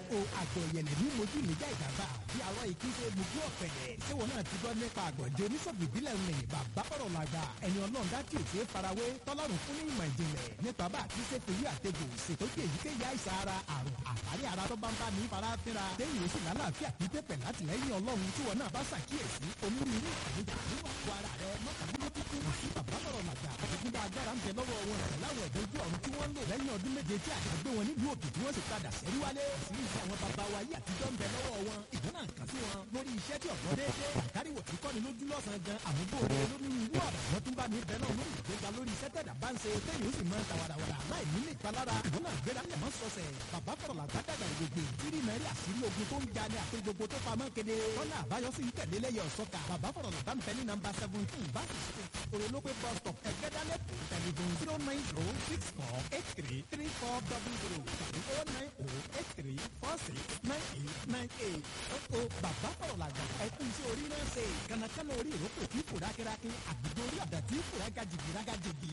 o àgbọ̀ ìyẹ̀lẹ̀ ní mojú níjà ìdàgbà bí àwọn ìkíṣe mojú ọ̀pẹ̀lẹ̀ ṣé wọn náà ti gbọ́ nípa àgbọ̀njẹ oníṣègùn ìbílẹ̀ ń lẹ̀ bàbá fọ̀rọ̀ làgbà ẹni ọlọ́run dá tí ò ṣe é farawé tọ́lọ́run fún ní ìmọ̀ ìjìnlẹ̀ nípa bá àti ṣe fèyí àtẹ̀gò ṣètòkè èyíkéyìí àìsàn ara àrùn àtàrí ara tó bá ń bá ní fara fínra téyìn ó sì lálàáfíà pípẹ́ pẹ̀ látìlẹ́yìn ọlọ́run tí wọn náà bá ṣàkíyèsí onírúurú ìpèníjà nínú àgọ́ ara rẹ mọ́kànlélógún kò sí bàbá fọ̀rọ̀ làgbà àtìkúndà agbára ń bẹ lọ́wọ́ wọn rẹ̀ láwọn ẹ̀dọ́ ojú ọ̀run tí wọ́n ń lò lẹ́yìn ọdún méje tí àgbà gbé wọn nílùú òkè tí wọ́n sì padà sẹ́rí wálé àṣírí iṣẹ́ àwọn bàbá wa yìí àtijọ́ ń bẹ lọ́wọ́ wọn ìjọ náà kàn sí wọn lórí iṣẹ́ tí ọ̀gbọ́n déédéé àkáríwò tí kọ́ni lójú lọ́sàn-án gan àmúgbò rẹ̀ lónírúurú ọ̀rọ̀ wọn tún bá ní bẹ́ẹ̀ náà lórí ìgbéga lórí iṣẹ́ tẹ̀dá bá ń ṣe téyìn ó sì máa ń ta wàràwàrà láì ní lè palára ìwọ náà gbéra lẹ̀ mọ́ sọ̀sẹ̀ bàbá fọ̀rọ̀ làgbàdàgbà ìgbègbè tírí náírà àṣírí ogun tó ń ja ní àpé gbogbo tó pamọ́ kéde tọ́lá àbáyọ sí ń tẹ̀lé lẹ́yẹ ọ̀sọ́ka bàbá fọ̀rọ̀ làgbà ń bẹ ní nàmbà seventeen báṣì street orolope bus stop ẹgbẹ́dálẹ̀ tẹlifon zero nine zero six four eight three three four double zero tàbí oh nine oh eight three four six nine eight nine eight ó bàbá fọ̀rọ̀ làgbà ẹkún sí orí náà ṣe kànákànná orí ìrókò tí kò rákẹ́rákẹ́ àgbègbè orí àdá tí kò rágàjìgì rágàjìgì.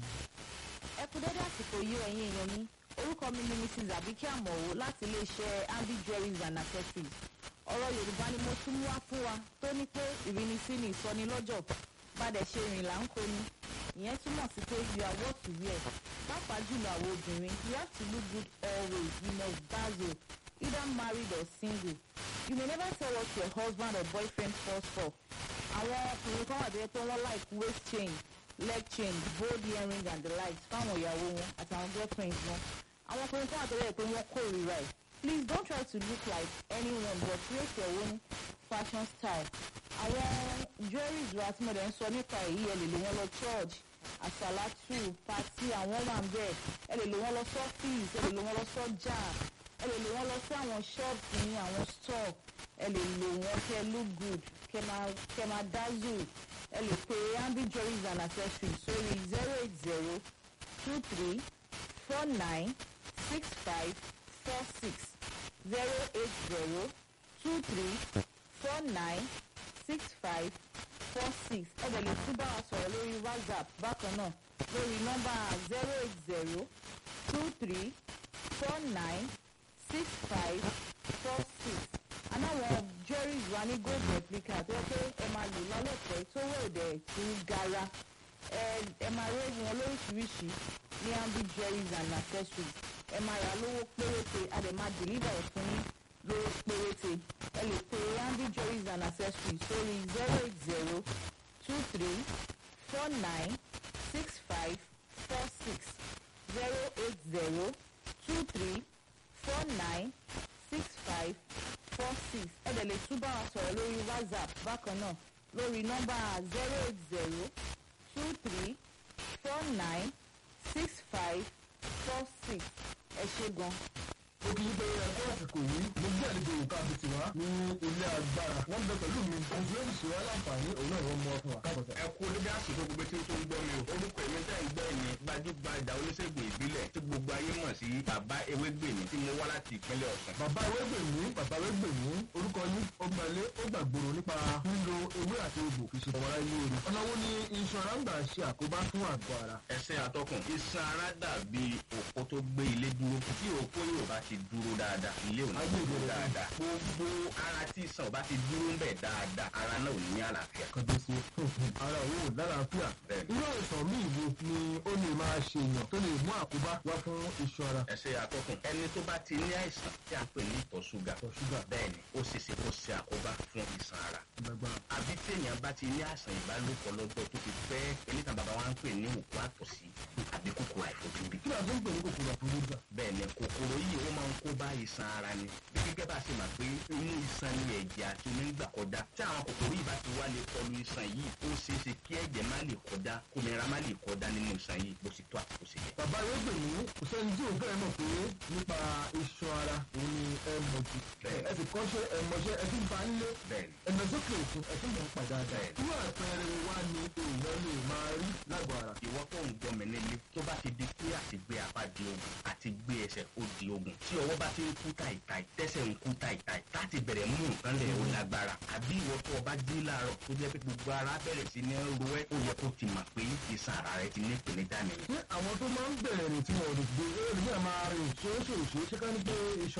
ẹ kú dédé àsìkò yìí ẹ̀yin èèyàn mi orúkọ mi ni mrs abike amọ̀wò láti iléeṣẹ́ ambi jewelries and accessories ọ̀rọ̀ yorùbá ni mo tún mú wá fún wa tó ní pé ìrínisí ni ìsọnilọ́jọ̀ padà ṣe rìn là ń koni ìyẹn túmọ̀ sí pé you are what you wear pàápàá jùlọ àwọn obìnrin you have to look good always you must dazzle either married or single you may never tell what your husband or boyfriend falls for àwọn ọkùnrin kan wà tó yẹ pé wọ́n like waist chain leg chain bold earring and the likes fáwọn ìyàwó wọn àtàwọn girlfriends wọn àwọn ọkùnrin kan wà tó yẹ pé wọ́n kórìíra ẹ̀ please don't try to look like anyone but create your own fashion style àwọn jewelries wa tí mo dẹ̀ ń sọ nípa èyí ẹ lè lò wọ́n lọ church àsàlátù pàtí àwọn wà ń bẹ̀ ẹ lè lò wọ́n lọ sọ́fíìsì ẹ lè lò wọ́n lọ sọ́jà ẹ lè lò wọ́n lọ sí àwọn shops ní àwọn store ẹ lè lò wọ́n kẹ́ look good kẹ́ máa kẹ́ máa dazzle ẹ lè pe ambi jewelries and accessories sórí zero eight zero two three four nine six five four six zero eight zero two three four nine six five four six ẹ dẹ̀ lè tún bá wa sọ̀rọ̀ lórí whatsapp bákan náà lórí nọ́mbà zero eight zero two three four nine six five four six anáwọn jewelries wa ní gold replica tó yẹ pé ẹ máa lò lálẹ́pẹ́ tó wọ̀ dẹ̀ tó gara ẹ ẹ máa rí wọn lóríṣiríṣi ní ambi jewelries and accessories ẹ máa rà lówó péréte a dẹ̀ máa deliver ẹ̀ fún yín lówó péréte ẹ lè pe ambi jewelries and accessories sórí zero eight zero two three four nine six five four six zero eight zero two three four nine six five four six ẹ dẹ̀ lè tún bá wa sọ̀rọ̀ lórí whatsapp bákan náà lórí nọ́mbà zero eight zero two three four nine six five four six ẹ ṣe gan. ó kì í pé ẹjọ́ àsìkò yìí mo gbé àlejò òkà àti tiwa ní ilé agbára wọ́n bẹ pẹ̀lú mi ohun tí ó sì ṣe wá láǹfààní òun náà wọ́n mú ọ fún wa káàbọ̀tà. ẹ kú olóbi àsìkò gbogbo tí ó tó ń gbọ́ mi o orúkọ èmi tẹ́ ń gbọ́ ẹ̀yìn gbajúgbajà oníṣègùn ìbílẹ̀ tí gbogbo ayé mọ̀ sí bàbá ewégbèmí tí mo wá láti ìpínlẹ̀ ọ̀sùn. bàbá ewégbèmí bàbá ewégbèmí orúkọ yín ó gbalé ó gbàgbòrò nípa lílo ewé àti egbò kì í ṣe ọmọlá ilé orí ọ̀nà wo ni iṣan ara ń gbà ṣe àkóbá fún àgọ́ ara. ẹsẹ̀ atọ́kùn iṣan ara dàbí òpó tó gbé ilé dúró tí òpó yóò bá ti dúró dáadáa ilé ò ní Ayé dúró ìdúró. dáadáa gbogbo ara tí iṣan ò bá ti dúró ń bẹ̀ dáadáa ara náà ò ní àlàáfíà. kọjọsí ara òun ò lálàáfíà Bẹ́ẹ̀ni. irú àìsàn míì wo ni ó lè máa ṣe èèyàn tó lè mú àkóbá wá fún iṣan ara. ẹsẹ̀ atọ́kùn ẹni tó bá ti ní àìsàn tí a pè ní ìtọ̀ ṣúgà Ìtọ̀ ṣúgà. bẹ́ẹ̀ni ó ṣe ṣe kó ṣe àkóbá fún iṣan ara lágbára àbí téèyàn bá ti ní àìsàn ìbálòpọ̀ lọ́jọ́ tó ti pẹ́ eléyìí bàbá wa ń pè ní òkú àtọ̀sí àbí kòkòrò àìfojúrí. kí lóò tó ń pè ní kòkòrò àfojúsà. bẹ́ẹ̀ ni kòkòrò yìí ó máa ń kó bá iṣan ara ni bí gẹ́gẹ́ bá a ṣe mà pé inú iṣan ni ẹ̀jẹ̀ àti omi ń gbà kọjá tí àwọn kòkòrò yìí bá ti wá lè kọlu iṣan yìí ó ṣeé ṣe kí ẹ̀jẹ̀ má lè kọjá kòmìnira má lè kọjá nínú iṣan yìí bó ti tó àti bó ṣe yẹ. bàbá ewégbèmí kò sẹ́ni tí òun fẹ́ẹ́ mọ̀ pé nípa iṣan ara òun ni ẹ mọ̀ jù. Bẹ́ẹ̀ni. ẹ sì kọ́ṣẹ́ ẹ mọṣẹ́ ẹ tún bá ń lé bẹ́ẹ̀ ni ẹnà sókè òkun ẹ tún mọ̀ ń padà dà. Bẹ́ẹ̀ni. irú àpẹẹrẹ wa ni èèyàn lè máa rí lágọ̀ọ́ ara. ìwọ tó ń gbọ́ mi nílé tó bá ti di pé àti gbé apá di ogun àti gbé ẹsẹ̀ ó di ogun tí ọwọ́ bá ti ń kú tàìtàì tẹ́sẹ̀ ń kú tàìtàì láti bẹ̀rẹ̀ mú nǹkan lẹ̀ ó lágbára àbí ìwọ tó o bá jí láàárọ̀ tó jẹ́ pé gbogbo ara bẹ̀rẹ̀ sí ní ro ẹ́ ó yẹ kó ti mà pé iṣan ara rẹ ti ní ìpèníjà nìyẹn. ṣé àwọn tó máa ń bẹ̀rẹ̀ rìn tí wọn ò lè gbé èrè náà máa rìn ṣoṣooṣo ṣé ká ní pé iṣan ara ti ń dà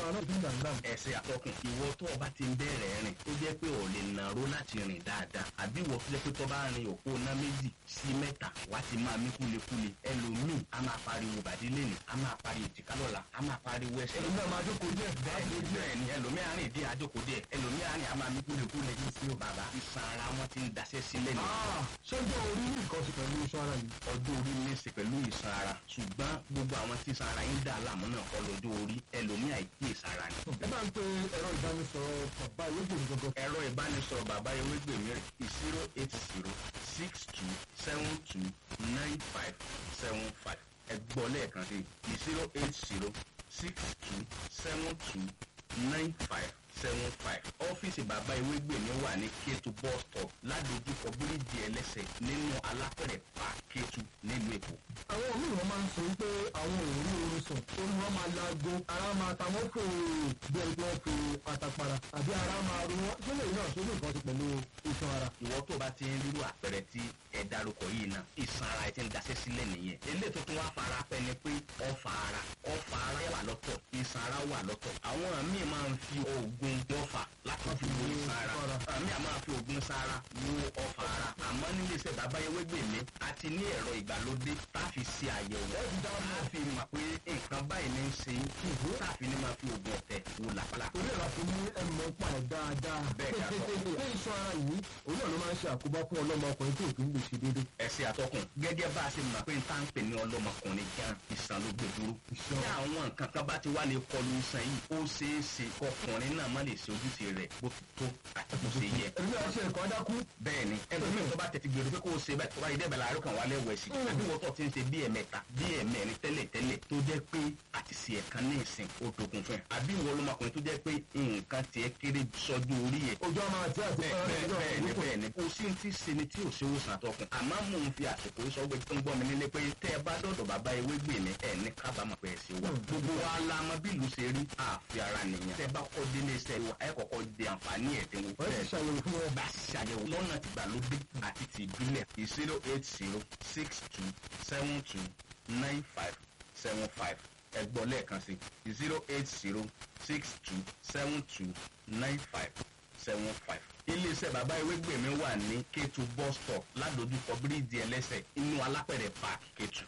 dà ń dà. ẹsẹ̀ àtọkùn ìwọ tó o bá ti ń bẹ̀rẹ̀ rìn tó jẹ́ pé ò lè nàró láti rìn dáadáa àbí ìwọ tó jẹ́ pé tó bá rin òpó ná méjì sí mẹ́ta wá ti máa mí kúlekúle ẹlòmíì a máa pariwo bàdí lẹ́nu a máa pariwo èjìká lọ́la a máa pariwo ẹsẹ̀ ẹni náà máa jókòó díẹ̀ bá bẹ́ẹ̀ni a díẹ̀. bẹ́ẹ̀ni ẹlòmíì àárín ìdí àjòkó díẹ̀ ẹlòmíì àárín a máa mí kúlekúle sí o bàbá iṣan ara wọn ti ń daṣẹ́ sílẹ̀ ní Ah, ṣé ọjọ́ orí ní nǹkan ṣe pẹ̀lú iṣan ara yìí? ọjọ́ orí ní í ṣe pẹ̀lú ìsan ara ṣùgbọ́n gbogbo àwọn tí ìsan ara yín dà láàmú náà kọ́ lọ́jọ́ orí ẹlòmíì àìkí ìsan ara ni. ẹ bá ń pe ẹ̀rọ ìbánisọ̀rọ̀ bàbá ìwégbèmí gangan. ẹ̀rọ ìbánisọ̀rọ̀ bàbá ewégbèmí rẹ̀ zero eight zero six two seven two nine five seven five ẹ gbọ́ lẹ́ẹ̀kan sí zero eight zero six two seven two nine five seven five ọ́fíìsì bàbá ewégbèmí wà ní kétu bus stop ládojúkọ bíríìjì ẹlẹ́sẹ̀ nínú alápẹ̀rẹ̀ pa kétu nílùú èkó. àwọn míì wọn máa ń sọ wípé àwọn ò rí oorun sùn orí wọn máa laago ara máa ta wọn fò bí ẹni tí wọn fi àtàpàrà àbí ara máa ru wọn tó lè náà tó ní nǹkan ṣe pẹ̀lú iṣan ara. ìwọ tó bá ti ń rírú àpẹẹrẹ tí ẹ dárúkọ yìí náà ìsan ara ẹ ti ń daṣẹ́ sílẹ̀ nìyẹn eléyìí tó tún wá fara pẹ́ ni pé ọfà ara ọfà ara wà lọ́tọ̀ ìsan ara wà lọ́tọ̀ àwọn míì máa ń fi oògùn ọfà láti fi wo ìsan ara àwọn míì máa fi oògùn sára wo ọfà ara àmọ́ nílé iṣẹ́ bàbá ewégbèmí àti ní ẹ̀rọ ìgbàlódé tá a fi ṣe àyẹ̀wò tá a fi mọ̀ pé nǹkan báyìí ní í ṣe é tá a fi ní máa fi oògùn ọ̀tẹ̀ wò làpálà. torí ẹ̀rọ àti ní ẹ̀mọ́ pa ẹ̀ dáadáa. Bẹ́ẹ̀ ni a sọ. pé iṣan ara yìí òun náà ló máa ń ṣe àkóbá fún ọlọ́mọ ọkùnrin tí òfin lè ṣe déédéé. ẹsẹ àtọkùn gẹ́gẹ́ bá a ṣe mọ̀ pé n tá ń pè ní ọlọ́mọkùnrin gan ìsàn ló gbé dúró. Ìṣàn. tí àwọn nǹkan kan bá ti wá lè kọlu ìsàn yìí ó ṣeé ṣe kọkùnrin náà má lè ṣe ojúṣe rẹ̀ bó ti tó àti bó ṣe yẹ. ẹ̀mí àti ẹ̀kọ́ dákú. bẹ́ẹ̀ ni ẹlòmíì tó bá tètè gbèrò pé kó o ṣe báyìí tó bá yẹ dẹ́bẹ̀ láàárọ̀ kan wà lẹ́wọ̀ ẹ̀sìn àbí wọ́n tó ti ń ṣe bí ẹ̀mẹ́ta bí ẹ̀mẹ́rin tẹ́lẹ̀ tẹ́lẹ̀ tó jẹ́ pé àti ṣe ẹ̀kan ní ìsìn ó dogun fún ẹ àbí ìwọ ọlọ́mọkùnrin tó jẹ́ pé nǹkan tiẹ̀ kéré sọ́jú orí ẹ̀ ojú ọmọ àti àti bẹ́ẹ̀ bẹ́ẹ̀ bẹ́ẹ̀ ni bẹ́ẹ̀ ni kò sí ti ṣe ni tí ò ṣe wòsàn àtọkùn àmọ́ mò ń fi àsìkò yìí sọ pé tó ń gbọ́ mi nílé pé tẹ́ ẹ bá dọ̀dọ̀ bàbá ewé gbè mí ẹ̀ ní kábàámọ̀ pé ẹ ṣe wà. gbogbo wa la mọ bí ìlú ṣe rí àfi ara nìyẹn. tẹ́ ẹ bá kọ́ délé iṣẹ́ wa ẹ kọ́kọ́ di àǹfààní ẹ̀dínwó. wọ́n ti ṣàyẹ̀wò fún wọn. bá a ṣàyẹ̀wò lọ́nà tìgbàlódé àti ti ìbílẹ̀ zero eight zero six two seven two nine five seven five ẹ gbọ́ lẹ́ẹ̀kan sí zero eight zero six two seven two nine five seven five. iléeṣẹ́ bàbá ewégbèmí wà ní kétu bus stop ládojúkọ bíríìjì ẹlẹ́sẹ̀ inú alápẹ̀rẹ̀ park kétu.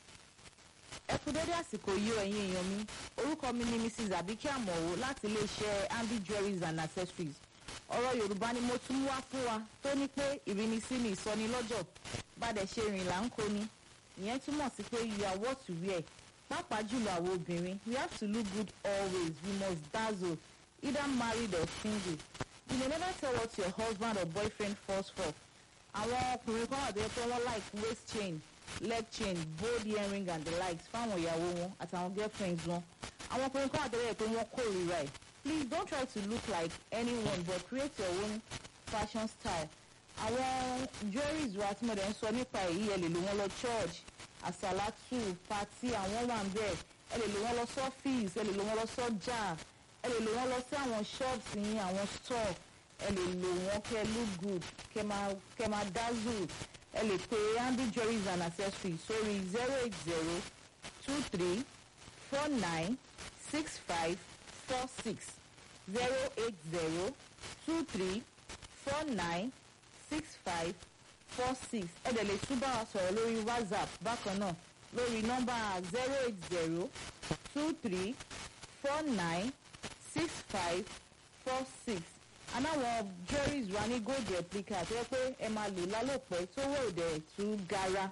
ẹ kú dédé àsìkò yìí o ẹ̀yin èèyàn mi orúkọ mi ni mrs abike amowo láti iléeṣẹ́ ambi jewelries and accessories ọ̀rọ̀ yorùbá ni mo tún mú wá fún wa tó ní pé ìrínisí ni ìsọnilọ́jọ̀ bàdẹ̀ ṣe rìn là ń kó ni ìyẹn túmọ̀ sí pé you are what you wear pàápàá jùlọ àwọn obìnrin we have to look good always we must dazzle either married or single you may never tell what your husband or boyfriend falls for àwọn ọkùnrin kan wà tó yẹ pé wọ́n like waist chain leg chain bold earring and the likes fáwọn ìyàwó wọn àtàwọn girlfriends wọn àwọn ọkùnrin kan wà tó yẹ pé wọ́n kórìíra ẹ̀ please don't try to look like anyone but create your own fashion style àwọn jewelries wa tí mo dẹ̀ ń sọ nípa èyí ẹ lè lò wọ́n lọ church àsàlátù pati àwọn wà ń bẹ̀ ẹ lè lò wọ́n lọ sọ́fíìs ẹ lè lò wọ́n lọ sọ́jà ẹ lè lò wọ́n lọ sí àwọn shops yín àwọn store ẹ lè lò wọ́n kẹ́ look good kẹ́ máa kẹ́ máa dazzle ẹ lè pe ambi jewelries and accessories sórí zero eight zero two three four nine six five four six zero eight zero two three four nine six five four six ẹ dẹ̀ lè tún bá wa sọ̀rọ̀ lórí whatsapp bákan náà lórí nọ́mbà zero eight zero two three four nine six five four six anáwọn jewelries wa ní gold replica tó yẹ pé ẹ máa lò lálòpẹ́ tó wọ̀ òdẹ̀ tú gara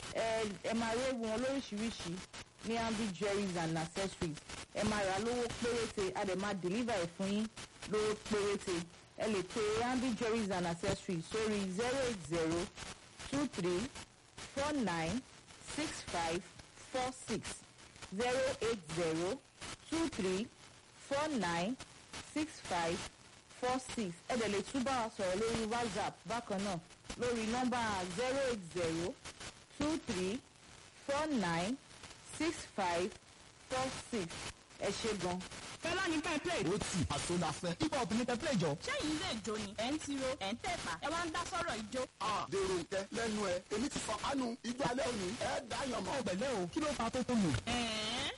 ẹ ẹ máa rí ewu wọn lóríṣiríṣi ní ambi jewelries and accessories ẹ máa rà lówó péréte a dẹ̀ máa deliver ẹ̀ fún yín lówó péréte ẹ lè pe ambi jewelries and accessories sórí zero eight zero two three four nine six five four six zero eight zero two three four nine six five four six ẹ dẹ̀ lè tún bá wa sọ̀rọ̀ lórí whatsapp bákan náà lórí nọ́mbà zero eight zero two three four nine six five four six ẹ ṣe gan. fẹlá ní ká play. ó tì àṣọ la fẹ́. hip hop ní tẹ́pẹ́lẹ̀ jọ. sẹ́yìn lè jó ni ẹ̀ ń tiro ẹ̀ ń tẹ̀pá ẹ wá ń dá sọ̀rọ̀ ìjó. dèrò nkẹ lẹnu ẹ èmi ti fọ kánú ijó alẹ́ òní ẹ dáyàn mọ́. ọ̀pẹ̀lẹ́ o kí ló fa tó tó lò. ẹ̀ẹ́n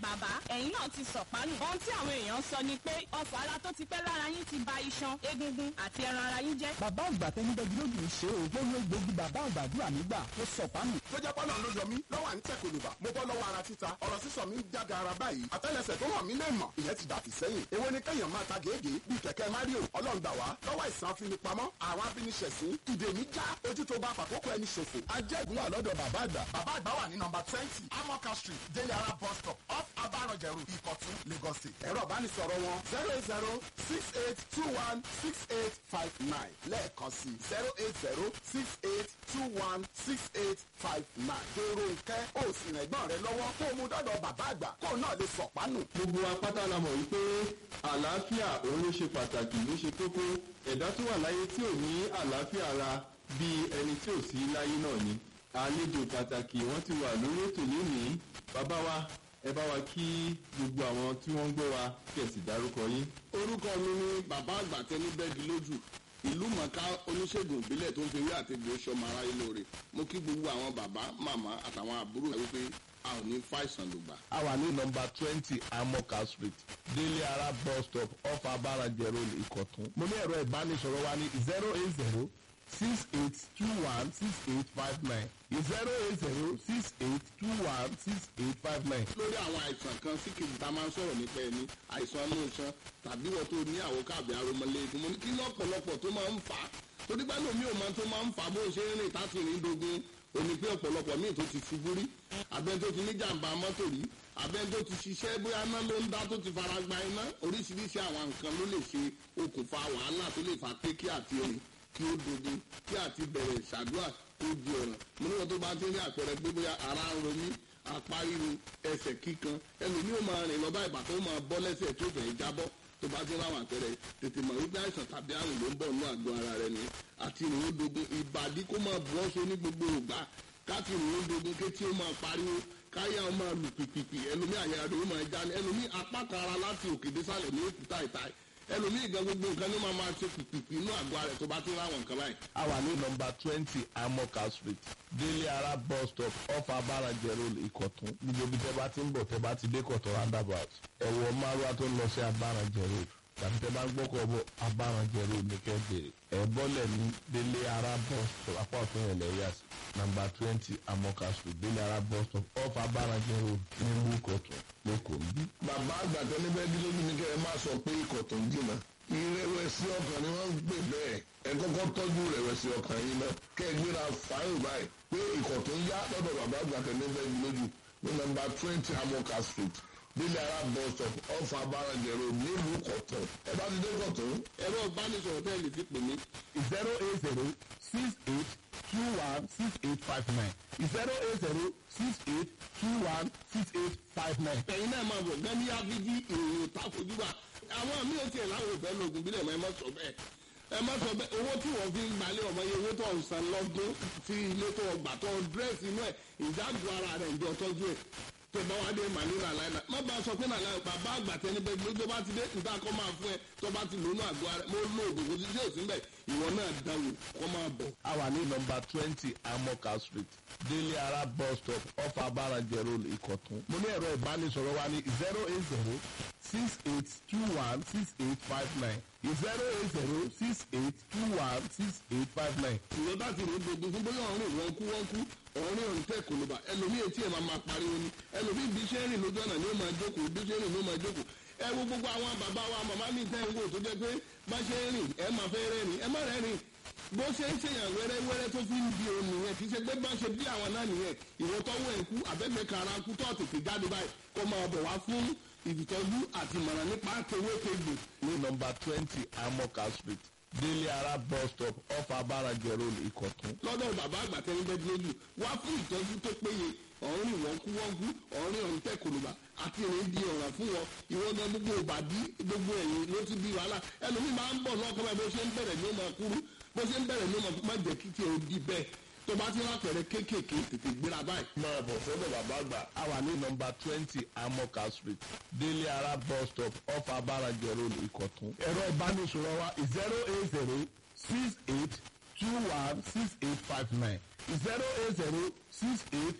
bàbá ẹ̀yin náà ti sọ̀pánù. ohun tí àwọn èèyàn sọ ni pé ọ̀fọ̀ ara tó ti pẹ́ lára yín ti ba iṣan egungun àti ẹran ara yín jẹ́. bàbá àgbà tẹnudẹ́jú lójú ń ṣe o lórí egbògi bàbá àgbàdúrà nígbà tó sọ̀pánù. tó jẹ́ bọ́lá ló yọ mí lọ́wọ́ à ń tẹ̀ kòlùbà mo bọ́ lọ́wọ́ ara títa ọ̀rọ̀ sísọ mi ń jáde ara báyìí àtẹ́lẹsẹ̀ tó hàn mí lè mọ̀ ìyẹn ti dàtí sẹ́yìn èwo ni kéèyàn máa ta gèégèé bíi kẹ̀kẹ́ mario ọlọ́ngbà wá lọ́wọ́ ìsàn afinipamọ́ àwọn abíniṣẹ̀sín ìdè mi já ojú tó bá fàkókò ẹni ṣòfò ajẹ́gun wà lọ́dọ̀ bàbá àgbà bàbá àgbà wà ní nọmba twenty amoka street délé ara bus stop off abarọ̀jẹ̀rù ìkọ̀tún lagos state ẹ̀rọ ìbánisọ̀rọ̀ wọn zero eight zero six eight two one six eight five nine lẹ́ẹ̀kan sí zero eight zero six eight two one six eight five nine dèrò nkẹ́ ó sì rìn ẹ̀gbọ́n rẹ lọ́wọ́ kó o mú dọ́dọ̀ bàbá àgbà kó o náà lè sọ̀pánù. gbogbo apáta la mọ̀ wípé àlàáfíà òun ló ṣe pàtàkì ló ṣe kókó ẹ̀dá tó wà láyé tí ò ní àlàáfíà ara bíi ẹni tí ò sí láyé náà ni àlejò pàtàkì wọ́n ti wà lórí ètò lónìí bàbá wa ẹ bá wa kí gbogbo àwọn tí wọ́n ń gbọ́ wa kí ẹ sì dárúkọ yín. orúkọ mi ni bàbá àgbà tẹni bẹ́ẹ̀gì lójú ìlú mọ̀ká oníṣègùn ìbílẹ̀ tó ń fi wí àtẹ̀gbẹ́ sọmọ aráyé lóore mo kí gbogbo àwọn bàbá màmá àtàwọn àbúrò rẹ wípé a ò ní fàìsàn lùgbà. a wà ní nọmba twenty amoka street délé ara bus stop off abarajẹ road ìkọ̀tún. mo ní ẹ̀rọ ìbánisọ̀rọ̀ wa ní zero eight zero six eight two one six eight five nine zero eight zero six eight two one six eight five nine. lórí àwọn àìsàn kan sí kejì tá a máa ń sọ̀rọ̀ nípa ẹni àìsàn inú iṣan tàbí wọ́n tó ní àwòká àbí aromọlẹ́gun mo ní kí lọ́pọ̀lọpọ̀ tó máa ń fà á torí pé lómi ò máa tó máa ń fà á bó ṣe ń rìn táti rìn dogun òní pé ọ̀pọ̀lọpọ̀ míì tó ti ṣubú rí abẹ́ni tó ti ní jàǹbá mọ́tò rí abẹ́ni tó ti ṣiṣẹ́ bóyá iná ló ń dá tó ti fara gba iná oríṣiríṣi àwọn nǹkan ló lè ṣe okùnfà wàhálà tó lè fà pé kí àti rìn kí ó dogun kí àti bẹ̀rẹ̀ ṣàdúrà ó di ọ̀ràn mo níwọ̀n tó bá ti rí àpẹẹrẹ pé bóyá ara ń romí apá ríru ẹsẹ̀ kíkan ẹlòmíì ó máa rìn lọ́ba ìgbà tó máa bọ́ lẹ́sẹ̀ tó fẹ́ jábọ́ tó bá ti ráwọn àpẹẹrẹ tètè mọ̀ wípé àìsàn tàbí àrùn ló ń bọ̀ nínú àgọ́ ara rẹ ni àti ìrìn òdogun ìbàdí kó máa bù ọ́ so ní gbogbo ògbà káti ìrìn òdogun kétí ó máa pariwo káyà ó máa lù pìpìpì ẹlòmíì àyà rẹ ó máa já ní ẹlòmíì apá kan ara láti òkè désàlẹ̀ ní òkúta ìta ẹlòmíì gan gbogbo nǹkan ní máa máa ṣe pìpìpì inú àgọ́ ara rẹ tó bá ti ráwọn nǹkan báyìí. a wà ní nọmba twenty amoka street délé ara bus stop off abarajẹ road ìkọ̀tún gbogbo ibi tẹ́ bá ti ń bọ̀ tẹ́ bá ti dé kọ̀tún roundabout ẹ̀wọ̀ márùwá tó ń lọ sí abarajẹ road tàbí tẹ́ bá ń gbọ́kọ̀ bọ̀ abarajẹ road ní kẹ́bẹ̀rẹ̀ ẹ̀ bọ́lẹ̀ ní délé ara bus stop apá ọ̀tún yẹn lẹ́yà sí nọmba twenty amoka street délé ara bus stop off abarajẹ road nílùú ìkọ̀tún lẹ́kọ̀ọ́ níbí. bàbá àgbàtọ́ níbẹ̀ dúró bí ní kẹ́ ẹ máa sọ pé ikọ̀ tó ń jìnnà ìrẹ̀wẹ̀sì ọkàn ni wọ́n ń pè bẹ́ẹ̀ ẹ kọ́kọ́ tọ́jú ìrẹ̀wẹ̀sì ọkàn yìí náà kẹ́ ẹ gbéra fáyọ̀ báyìí pé ikọ̀ tó ń yá lọ́dọ̀ bàbá àgbàtọ́ níbẹ̀ lójú ní nọmba twenty amoka street nílẹ̀ ara bus stop ọ̀fà abárajẹ̀rọ nílùú kọ̀tún ẹ bá ti dé kọ̀tún ẹ̀rọ ìbánisọ̀rọ̀ tẹ́ ẹ lè fi pè mí zero eight zero six eight two one six eight five nine zero eight zero six eight two one six eight five nine. ẹ̀yin náà máa bọ̀ gẹ́ni abidi ìròyìn takojúbà àwọn àmì ò tiẹ̀ láwọn òfẹ́ lóògùn bílẹ̀ mọ́ ẹ má sọ bẹ́ẹ̀ ẹ má sọ bẹ́ẹ̀ owó tí wọ́n fi ń gbalẹ̀ ọmọ yẹn owó tó ń san lọ́dún tí ilé tó ọgbà tó dírẹ́sì inú ẹ̀ ìdájọ́ ara rẹ̀ ń jọ tọ́jú ẹ̀ tó bá wá dé màníra láìla má bá a sọ pé nàlá bàbá àgbà tẹni bẹ gbé tó bá ti dé ìta kọ́ máa fún ẹ tó bá ti lónú àgọ́ ara mo lo oògùn kò sí sí òsín bẹ́ẹ̀ ìwọ náà dáwò kọ́ máa bọ̀. a wà ní nọmba twenty amoka street délé ara bus stop off abarajẹ road ìkọ̀tún. mo ní ẹ̀rọ ìbánisọ̀rọ̀ wa ní zero eight zero six eight two one six eight five nine zero eight zero six eight two one six eight five nine. ìwọ bá ti rò ó dogun fún bóyá ọ̀rìn wọn kú wọn kú ọ̀rìn ọ̀rìn tẹ̀ kò ló bá ẹlòmíì etí ẹ̀ máa máa pariwo ni ẹlòmíì bí iṣẹ́ rìn lójú ọ̀nà ni ó máa jókòó bí iṣẹ́ rìn ló máa jókòó ẹ wo gbogbo àwọn bàbá wa màmá mi tẹ́ ń wò tó jẹ́ pé bá ṣe ń rìn ẹ máa fẹ́ rẹ́rìn ẹ má rẹ́rìn bó ṣe ń ṣèyàn wẹ́rẹ́wẹ́rẹ́ tó fi ń di òun nìyẹn kì í ṣe pé bá ṣe bí àwọn náà nìyẹn ìwọ tọ́wọ́ ẹ̀ kú àbẹ́gbẹ́ kara kú tó tètè jáde báyìí kó máa bọ̀ wá fún ìtọ́jú àti ìmọ̀ràn nípa tewétegbò ní nọmba twenty amoka street délé ara bus stop off abarajẹ road ìkọ̀tún. lọ́dọ̀ bàbá àgbà tẹ́lẹ̀ bẹ́ẹ̀ lójú wá fún ìtọ́jú tó péye ọ̀rìn wọ́nkúwọ́nkú ọ̀rìn ọ̀ǹtẹ̀ kòlùbà àti ìrìn di ọ̀ràn fún wọn ìwọ́n gan gbogbo òbàdí gbogbo ẹ̀yìn ló ti di wàhálà ẹlòmíì máa ń bọ̀ lọ́kọ́ báyìí bó ṣe ń bẹ̀rẹ̀ ní ó máa kúrú bó ṣe ń bẹ̀rẹ̀ ní ó máa jẹ́ kí tiẹ̀ ó di bẹ́ẹ̀ tó bá ti rápẹ̀rẹ̀ kéékèèké tètè gbéra báyìí. máa bọ̀ sọ́dọ̀ bàbá àgbà. a wà ní nọmba twenty amoka street délé ara bus stop off abarajẹ road ìkọ̀tún. ẹ̀rọ ìbánisọ̀rọ̀ wa zero eight zero six eight two one six eight five nine zero eight zero six eight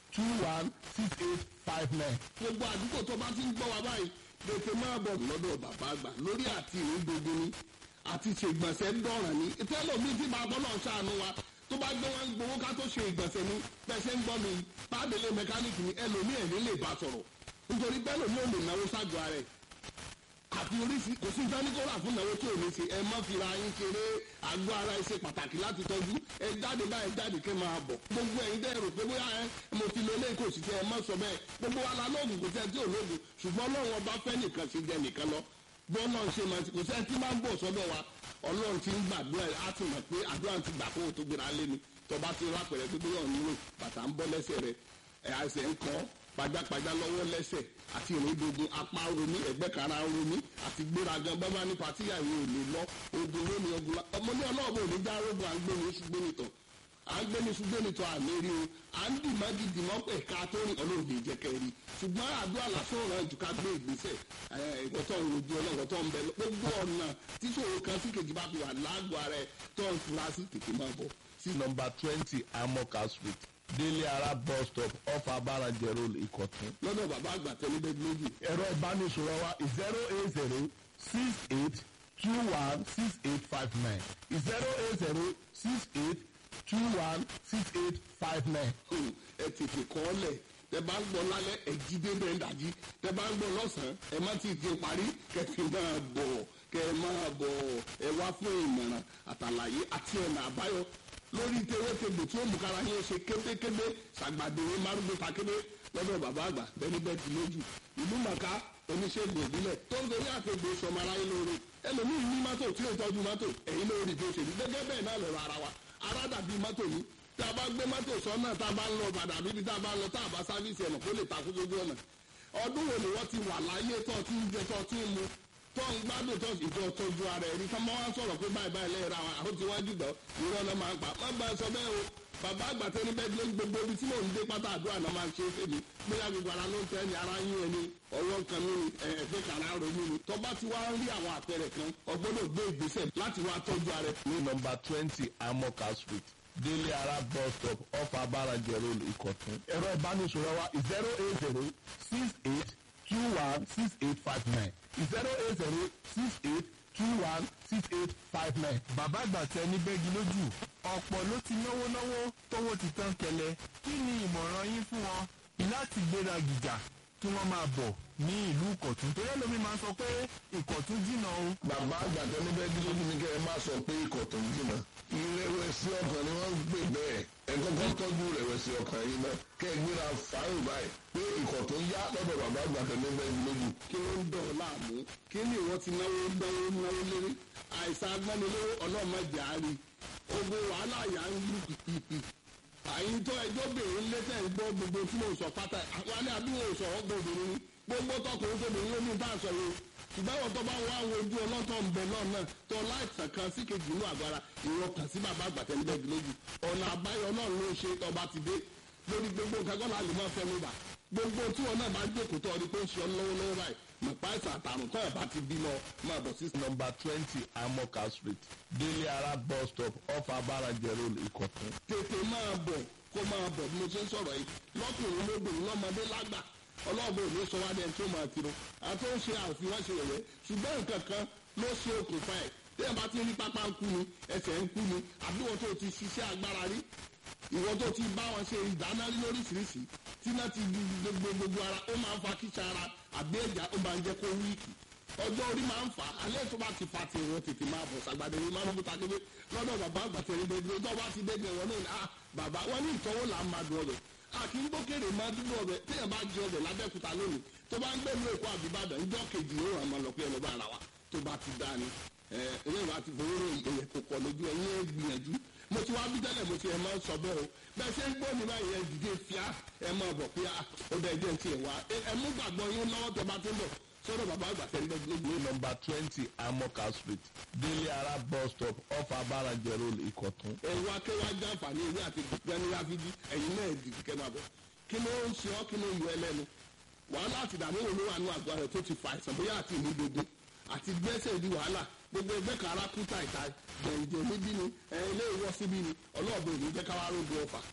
two one six eight five nine. gbogbo àdúgbò tó bá ti ń gbọ́ wa báyìí tètè máa bọ̀ lọ́dọ̀ bàbá àgbà lórí àti ìrìndòdò ni àti ṣègbọ̀nsẹ̀ ń dọ̀ràn ni tẹ́lọ̀mí tí bàbá náà ṣàánú wa tó bá gbé wọn gbowó ká tó ṣe ìgbọ̀nsẹ̀ ni pẹ̀sẹ̀ ń gbọ́ mi pàdélé mẹkáníìkì ni ẹlòmí ẹ̀ ní lè bá sọ̀rọ̀ nítorí bẹ́ẹ̀ lòmí ò lè náwó ságọ́ ara ẹ̀ àti oríṣi kò sí ìdánikọ́ra fún ìnáwó tí ò ní ṣe ẹ má fira yín ṣeré àgọ́ ara ẹ ṣe pàtàkì láti tọ́jú ẹ jáde báyìí jáde kẹ́ máa bọ̀ gbogbo ẹ̀yin dẹ́ rò pé bóyá ẹ mo ti lo eléyìí kò sì tẹ ẹ má sọ bẹ́ẹ̀ gbogbo wa la lóògùn kò sẹ́ tí ò lóògùn ṣùgbọ́n ọlọ́run ọba fẹ́ nìkan ṣe jẹ nìkan lọ bọ́ náà ṣe máa ti kò sẹ́ tí máa ń bọ̀ sọ́dọ̀ wa ọlọ́run ti ń gbàdúrà á ti mọ̀ pé àdúrà ti gbà kó o tó gbéra lé ni tọba ti rápẹ̀rẹ̀ pé bóyá òun nílò bàtà ń bọ́ lẹ́sẹ̀ rẹ̀ ẹ̀ àìsàn ń kọ́ pajápajá lọ́wọ́ lẹ́sẹ̀ àti ìrìndògùn apá romi ẹ̀gbẹ́ kara romi àti gbéragan bábá ní patíyà yìí ò lè lọ ogun lónìí ogun la ọmọ ní ọlọ́ọ̀bù òní já rogun à ń gbé ní ṣùgbọ́n nìtọ̀ à ń gbé ní ṣùgbọ́n nìtọ̀ àmì rí o à ń dì mági dì mọ́ pẹ̀ ká tó rìn ọlọ́ọ̀dẹ ìjẹ́kẹ́ rí ṣùgbọ́n àdúrà lásán ràn jù ká gbé ìgbésẹ̀ ìkọ̀tọ̀ òrojú ọlọ́ọ̀tọ̀ ń bẹ gbogbo ọ̀nà tí ṣòro kan sí kejì bá fi wà lágbo ara ẹ̀ tó ń fura sí tètè máa bọ̀ sí nọmba twenty amoka street délé ara bus stop off abarajẹ road ìkọ̀tún. lọ́dọ̀ bàbá àgbà tẹ́lẹ̀ lójú. ẹ̀rọ ìbánisọ̀rọ̀ wa zero eight zero six eight two one six eight five nine zero eight zero six eight two one six eight five nine. ẹ tètè kọ́ ọ lẹ̀ tẹ bá ń gbọ́ lálẹ́ ẹ jí débẹ̀ ń dàjí tẹ bá ń gbọ́ lọ́sàn-án ẹ má ti di parí kẹfì máa bọ̀ kẹ máa bọ̀ ẹ wá fún ìmọ̀ràn àtàlàyé àti ọ̀nà àbáyọ lórí tewétegbò tí ó mú kára yín ṣe kébékébé ṣàgbàdéwé márùndún takébé lọ́dọ̀ bàbá àgbà bẹ́ẹ̀ni bẹ́ẹ̀ ti lójú ìlú màkà oníṣègùn ìbílẹ̀ tó ń gorí àtẹ̀gbò sọmọ aráyé lóore ẹlòmíì ní mọ́tò tí ó tọ́jú mọ́tò ẹ̀yìn lórí bí ó ṣe ní gẹ́gẹ́ bẹ́ẹ̀ náà lọ́rọ̀ ara wa ara dàbí mọ́tò ní tá a bá gbé mọ́tò sọ́nà tá a bá ń lọ bàdà bíbi tá a bá ń lọ tá a bá sáfíìsì ẹ̀nà kó lè takú sójú ọ̀nà ọdún wo ni wọ́n ti wà láyé tó ti ń jẹ tó ti ń mu tó ń gbádùn tó ìjọ tọ́jú ara ẹni tó máa ń sọ̀rọ̀ pé báyìí báyìí lẹ́yìn ra àwọn àwọn tí wọ́n jùlọ ìrọ̀ náà máa ń pa má bá a sọ bẹ́ẹ̀ o bàbá àgbà tẹni bẹ́ẹ̀ ló ń gbogbo ibi tí mò ń dé pátá àdúrà náà máa ń ṣe é fèmí bóyá gbogbo ara ló ń tẹ́ ni ara yín ẹni ọwọ́ kan mi ni ẹ̀ẹ́dẹ́ kan ara ronú ni tó bá ti wá ń rí àwọn àpẹẹrẹ kan ọgbọ́dọ̀ gbé ìgbésẹ̀ láti wá tọ́jú ara ẹ̀. ní nọmba twenty amoka street délé ara bus stop off abarajẹ road ìkọ̀tún. ẹ̀rọ ìbánisọ̀rọ̀ wa zero eight zero six eight two one six eight five nine zero eight zero six eight two one six eight five nine. bàbá àgbà tẹ ní bẹ́gi lójú ọ̀pọ̀ ló ti náwó náwó tówó ti tán kẹlẹ̀ kí ni ìmọ̀ràn yín fún wọn láti gbéra gìjà kí wọ́n máa bọ̀ ní ìlú ìkọ̀tún torí ẹlòmí máa ń sọ pé ìkọ̀tún jìnnà o. bàbá àgbà tẹ ní bẹ́gi lójú ni kẹ́ ẹ má sọ pé ìkọ̀tún jìnnà ìrẹ̀wẹ̀sì ọkàn ni wọ́n ń gbé bẹ́ẹ̀ ẹ kọ́kọ́ tọ́jú ìrẹ̀wẹ̀sì ọkàn yìí náà kẹ́ ẹ gbéra fàáyìn báyìí pé ìkọ̀tún yá lọ́dọ̀ bàbá àgbà tẹ ní bẹ́gi lójú. kí ló ń dọ̀ láàmú kí ni ìwọ ti náwó náwó náwó lérí àìsàn agbánilówó ọlọ́mọdé àárín ogun wàhálà yà ń lù pìpìpì àyìn tó ẹjọ́ bèrè létẹ̀ ń gbọ́ gbogbo tí mo sọ pátá àwọn alẹ́ àdúgbò sọ ọgbọ́n obìnrin ni gbogbo tọkùnrin tóbìnrin ló ní bá a sọ yìí ṣùgbọ́n àwọn tó bá wá àwọn ojú ọlọ́tọ̀ ń bẹ náà náà tó láìsàn kan sí kejì inú àgọ́ ara ìwọ kàn sí bàbá àgbàtẹ́lẹ́gbẹ̀ẹ́ lójú ọ̀nà àbáyọ náà ló ń ṣe tọba ti dé lórí gbogbo nǹkan kọ́ láàlú máa fẹ́ mi bà gbogbo tí wọn náà bá jókòó tó ọdún pé ń ṣe ọ lọ́wọ́lọ́wọ́ báyìí mọ̀pá ìsàn àtàrùn tó ẹ̀ bá ti bímọ máa bọ̀ sí. nọmba twenty amoka street délé ara bus stop off abarajẹ road ìkọ̀tún. tètè máa bọ̀ kó máa bọ̀ bí mo ṣe ń sọ̀rọ̀ yìí lọ́kùnrin lóbìnrin lọ́mọdé lágbà ọlọ́ọ̀bẹ òní sọ wá dẹ́n tó máa tiro àti ó ń ṣe àfihàn ṣe yẹ̀yẹ́ ṣùgbọ́n nǹkan kan ló ṣe okùnfà ẹ̀ téèyàn bá ti rí pápá ń kú ni ẹsẹ̀ ń kú ni àbí wọn tó ti ṣiṣẹ́ agbára rí ìwọ tó ti bá wọn ṣe ìdáná lóríṣiríṣi tí náà ti gbogbo gbogbo ara ó máa ń fa kíṣà ara àbí ẹ̀já ó máa ń jẹ́ kó wíìkì ọjọ́ orí máa ń fà á alẹ́ tó bá ti fa ti ìwọ tètè máa bọ̀ sàgbàdé ní máa ń bú takébé lọ́dọ̀ bàbá àgbàtẹ̀ ní bẹ́ẹ̀ tó bá ti dẹ́gbẹ̀ wọn náà ah bàbá wọn ní ìtọ́wò là ń máa dùn ọbẹ̀ a kì í gbókèrè máa dúró ọbẹ̀ téèyàn bá jẹ ọbẹ̀ lábẹ́kúta lónìí tó bá ń gbé ní èkó àbíbàdàn ńjọ́ kejì ó ràn máa lọ pé ẹnu bá ara wa tó bá ti dá ni ẹ ẹ ìwà ti fowó rò ìyẹn kò pọ̀ lójú ẹ̀yìn ẹ̀ gbìyànjú mo ti wá bí tẹ́lẹ̀ mo ti ẹ̀ máa ń sọ bẹ́ẹ̀ o bẹ́ẹ̀ ṣe ń gbọ́ mi báyìí ẹ̀ dìde fíà ẹ̀ máa bọ̀ fíà ó bẹ́ẹ̀ jẹ́ ti ẹ̀ wá ẹ̀ mú gbàgbọ́ yín lọ́wọ́ tó bá tó ń bọ̀ sọ́dọ̀ bàbá àgbà tẹ́lẹ̀ ní nọmba twenty amoka street délé ara bus stop off abarajẹ road ìkọ̀tún. ẹ̀rọ akéwájú àǹfààní ìwé àti gbẹ́ni ráfídì ẹ̀yin náà di kíkẹ́ máa bọ̀ kí ló ń ṣe ọ́ kí ló ń yọ ẹlẹ́nu wàhálà àti ìdààmú wo ló wà ní àgọ́ rẹ̀ tó ti fa àìsàn bóyá àti ìlú gbogbo àti gbẹ́sẹ̀ di wàhálà gbogbo ẹgbẹ́ kan ara kú tàìtàì jẹ̀ǹjẹ̀ níbí ni ilé ìwọ́ síbí ni ọlọ́ọ̀bẹ òní jẹ́ káwá rògbò ọ̀fà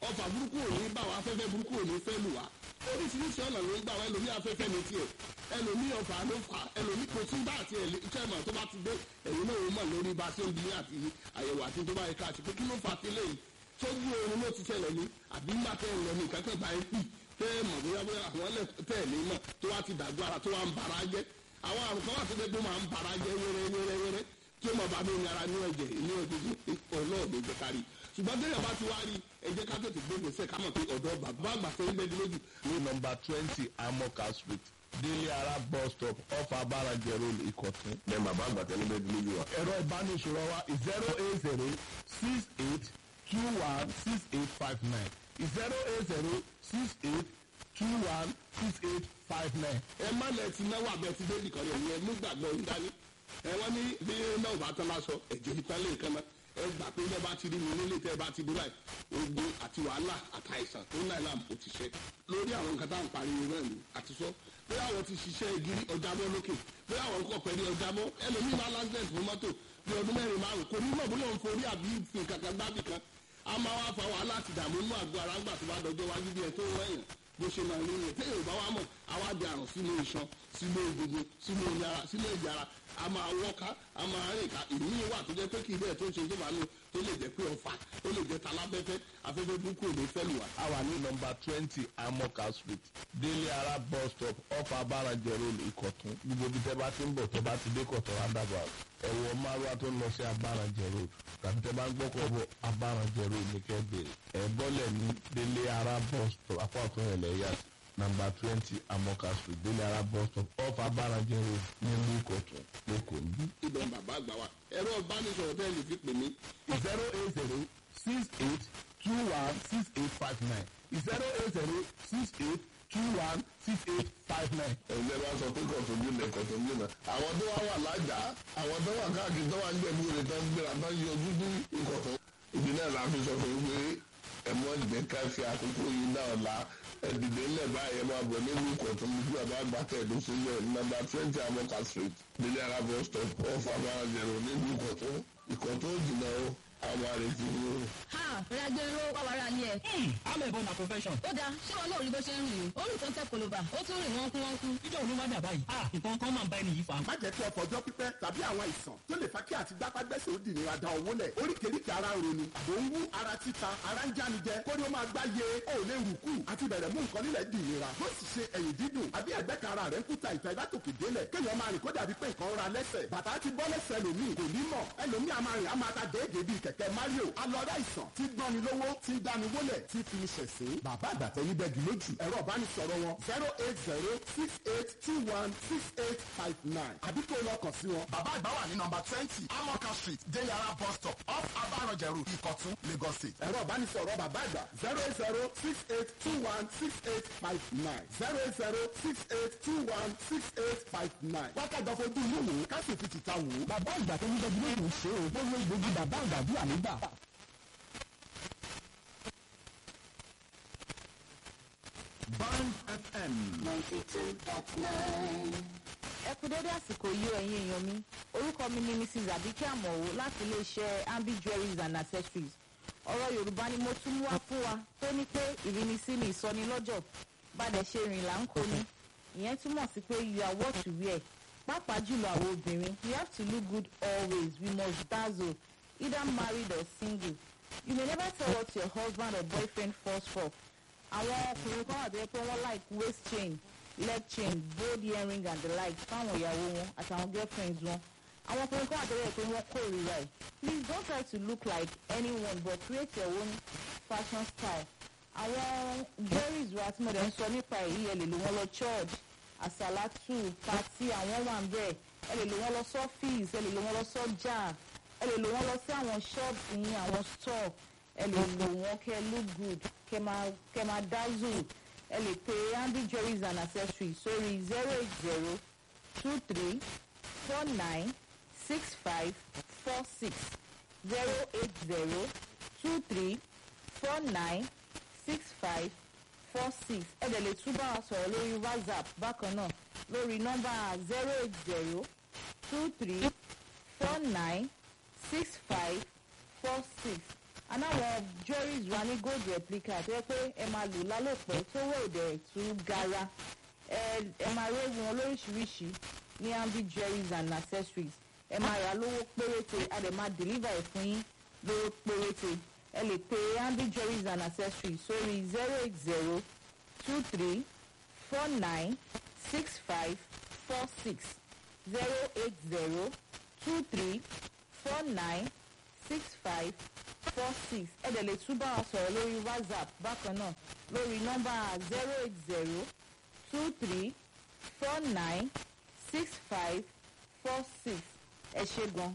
ọfà burúkú ò ní bá wa afẹ́fẹ́ burúkú ò ní fẹ́ lù wá oríṣiríṣi ọ̀nà ló ń gbà wá ẹlòmí afẹ́fẹ́ ní tiẹ̀ ẹlòmí ọfà ló fà ẹlòmí kò sí bá àti ẹ̀lẹ́tẹ̀mọ̀ tó bá ti dé ẹ̀yin náà ó mọ̀ lórí bá a ṣe ń bí àti àyẹ̀wò àti tó bá yẹ ká àti pé kí ló fà á ti léyìí sójú oorun ló ti ṣẹlẹ̀ ní àbí má tẹ́ ń lọ ní nǹkan kan bá ń pì tẹ́ ẹ mọ̀ bóyá bóyá àwọn ẹlẹ́ tẹ́ ẹ̀ ní mọ̀ tó wá ti dàgbọ́ ara tó wá ń bara jẹ́ àwọn àrùn kan wà tó dé tó máa ń bara jẹ́ wẹ́rẹ́ wẹ́rẹ́ wẹ́rẹ́ tí ó mọ̀ bá mi ní ara ní ẹ̀jẹ̀ ní ẹ̀jẹ̀ ọlọ́ọ̀dẹ jẹ́ kárí ṣùgbọ́n tẹ́lẹ̀ bá ti wá rí ẹ jẹ́ ká tètè gbé gbèsè ká mọ̀ pé ọ̀dọ́ bàbá àgbà tó ń bẹ́ẹ̀ lójú ní nọmba twenty amoka street délé ara bus stop off abarajẹ road ìkọ̀tún. bẹ́ẹ̀ bàbá àgbà tẹ́lẹ̀ bẹ́ẹ̀ lójú wa. ẹ̀rọ ìbánisọ̀rọ̀ wa zero eight zero six eight two one six eight five nine zero eight zero six eight two one six eight five nine. ẹ má lẹ ti náwó abẹ ti dé nìkan yẹn ẹ mú gbàgbọ́ ń dání ẹ wọ́n ní bí náà bá tán lásọ ẹ̀jẹ̀ ìtàn lè kan náà ẹ gbà pé bẹ́ẹ̀ bá ti rí mi nílé tẹ́ ẹ bá ti dé báyìí ogun àti wàhálà àtàìsàn tó ń náà làm ó ti ṣe lórí àwọn nǹkan tá à ń pariwo náà ni àti sọ pé àwọn ti ṣiṣẹ́ ìgiri ọjà mọ́ lókè pé àwọn nǹkan pẹ̀lú ọjà mọ́ ẹlòmíì máa lásìlẹ̀tì fún mọ́tò bí ọdún mẹ́rin márùn kò ní mọ̀ bóyá òun forí àbí fi kankan gbábì kan a máa wá fa wàhálà àti ìdààmú inú àgọ́ ara ńgbà tó bá dọjọ́ wájú bí ẹ tó wẹ̀yàn bó ṣe máa nínú téèyàn bá wà mọ̀ àwa di àrùn sínú iṣan sínú egungun sínú ìyára sínú ìyára a máa wọ́ká a máa rìn ká ìlú yìí wà tó jẹ́ pé kì í bẹ́ẹ̀ tó ń ṣe tó bá lò tó lè jẹ́ pé ọ̀fà ó lè jẹ́ talábẹ́fẹ́ afẹ́fẹ́ burúkú ò ní fẹ́ lù wá. a wà ní nọmba twenty amoka street délé ara bus stop off abarajẹ road ìkọ̀tún gbogbo ibi tẹ́ bá ti ń bọ̀ tẹ́ bá ti dé kọ̀tún roundabout ẹ̀wọ̀ márùwá tó ń lọ sí abarajẹ road tàbí tẹ́ bá ń gbọ́kọ̀ bọ̀ abarajẹ road ní kẹ́bẹ̀rẹ̀ ẹ̀ bọ́lẹ̀ ní délé ara bus stop apá ọ̀tún yẹn lẹ́yà sí nàmbà twenty amoka street délé ara bus stop off abarajẹ road ní ìlú ìkọ̀tún lẹ́kọ̀ọ́ níbí. ibẹ̀ bàbá àgbà wa ẹ̀rọ ìbánisọ̀rọ̀ bẹ́ẹ̀ lè fi pè mí zero eight zero six eight two one six eight five nine zero eight zero six eight two one six eight five nine. ẹ̀jẹ̀ bá sọ pé kọ̀tùnjú lẹ̀ kọ̀tùnjú náà àwọn tó wá wà lájà àwọn tó wà káàkiri tó wà ń jẹ̀bú rẹ̀ tó ń gbéra tó ń yọjú ní ìkọ̀tún. ìdí náà la fi sọ fún yín pé ẹ̀mọ́ ìgbẹ́ ká fi àkókò yìí náà la ẹ̀dìdẹ́ ńlẹ̀ báyẹn máa bọ̀ nínú ìkọ̀tún bí bàbá àgbà tẹ̀dó sílẹ̀ nọ́mbà twenty amoka street nílẹ̀ arábọ̀ stop off abáranjẹ̀rò nínú ìkọ̀tún ìkọ̀tún jìnnà o àwọn àrètí ni o. ha rẹgbẹrún wà wàrà ni ẹ. I'm a born a profession. ó dáa ṣé wọn náà rí bó ṣe ń rìn o ó rìn tó ń tẹ koloba ó tún rìn wọn kú wọn kú. Ìjọ òun ló wá dà báyìí. Ah, nǹkan kan máa ń bá ẹni yìí fà. má jẹ́ kí ọkọ̀ ọjọ́ pípẹ́ tàbí àwọn àìsàn tó lè fa kí àti gbápágbẹ́sẹ̀ ó dìnnìra da owó lẹ̀ oríkèéríkèé ara ń roni àbò ń wú ara títa ara ń jánijẹ kórí ó máa gbá ye ó lè rù kù àti bẹ̀rẹ̀ mú nǹkan nílẹ̀ dìnnìra bó sì ṣe ẹ̀yìn dídùn àbí ẹ̀gbẹ́ kan ara rẹ̀ ń kúta ìta ìdátòkè délẹ̀ kéèyàn máa rìn kó dàbí pé nǹkan ra lẹ́sẹ̀ bàtà ti bọ́ lẹ́sẹ̀ lòmíì kò ní mọ̀ ẹlòmíì a máa rìn a máa ta déédéé bíi kẹ̀kẹ́ Mario alọ́dá ìsàn tí gbọ́ni lówó tí ń dáni wólẹ̀ tí fi ní ṣẹ̀sín bàbá àgbàtẹ́ yín bẹ́ẹ̀ gílójì ẹ̀rọ ìbánisọ̀rọ̀ wọn zero eight zero six eight two one six eight five nine àbí kó lọ kàn sí wọn. bàbá àgbà wà ní nọmba twenty amoka street deyara bus stop off abarọjẹ road ìkọ̀tún lagos state. ẹ̀rọ ìbánisọ̀rọ̀ bàbá àgbà zero eight zero six eight two one six eight five nine zero eight zero six eight two one six eight five nine. wákàtí ọ̀fọ̀dún inú wò ó ká sì fi tìta wò ó. bàbá ìgbà tó ń dẹ́jú lóògùn ṣe o gbogbo ìgbògi bàbá àgbà bí ànígbà. band fm ninety two dot nine. ẹ kú dédé àsìkò yìí o ẹ̀yin èèyàn mi orúkọ mi ni mrs abike amọ̀wò láti iléeṣẹ́ ambi jewelries and accessories ọ̀rọ̀ yorùbá ni mo tún mú wá fún wa tó ní pé ìrínisí ni ìsọnilọ́jọ̀ bàdẹ̀ ṣe rìn là ń kó ni ìyẹn túmọ̀ sí pé you are what you wear pàápàá jùlọ àwọn obìnrin we have to look good always we must dazzle either married or single you may never tell what your husband or boyfriend falls for àwọn ọkùnrin kan wà tó yẹ pé wọ́n like waist chain leg chain gold earring and the like fáwọn ìyàwó wọn àtàwọn girlfriends wọn àwọn ọkùnrin kan wà tó yẹ pé wọ́n kórìíra ẹ̀ please don't try to look like anyone but create your own fashion style àwọn jewelries wa tí mo dẹ̀ ń sọ nípa èyí ẹ lè lò wọ́n lọ church àsàlátù pàtí àwọn wà ń bẹ̀ ẹ lè lò wọ́n lọ sọ́fíìs ẹ lè lò wọ́n lọ sọ́jà ẹ lè lò wọ́n lọ sí àwọn shops yín àwọn store ẹ lè lò wọ́n kẹ́ look good kẹ́ máa kẹ́ máa dazzle ẹ lè pe andy jewelries and accessories sórí zero eight zero two three four nine six five four six zero eight zero two three four nine six five four six ẹ dẹ̀ lè tún bá wa sọ̀rọ̀ lórí whatsapp bákan náà lórí nọ́mbà zero eight zero two three four nine six five four six anáwọn jewelries wa ní gold replica tó yẹ pé ẹ máa lò lálòpẹ́ tó wọ̀ òdẹ̀ tún gara ẹ ẹ máa rí wọn lóríṣiríṣi ní ambi jewelries and accessories ẹ máa rà lówó péréte a dẹ̀ máa deliver ẹ̀ fún yín lówó péréte ẹ lè pe ambi jewelries and accessories sórí zero eight zero two three four nine six five four six zero eight zero two three four nine six five four six ẹ dẹ̀ lè tún bá wa sọ̀rọ̀ lórí whatsapp bákan náà lórí nọ́mbà zero eight zero two three four nine six five four six ẹ ṣe gan.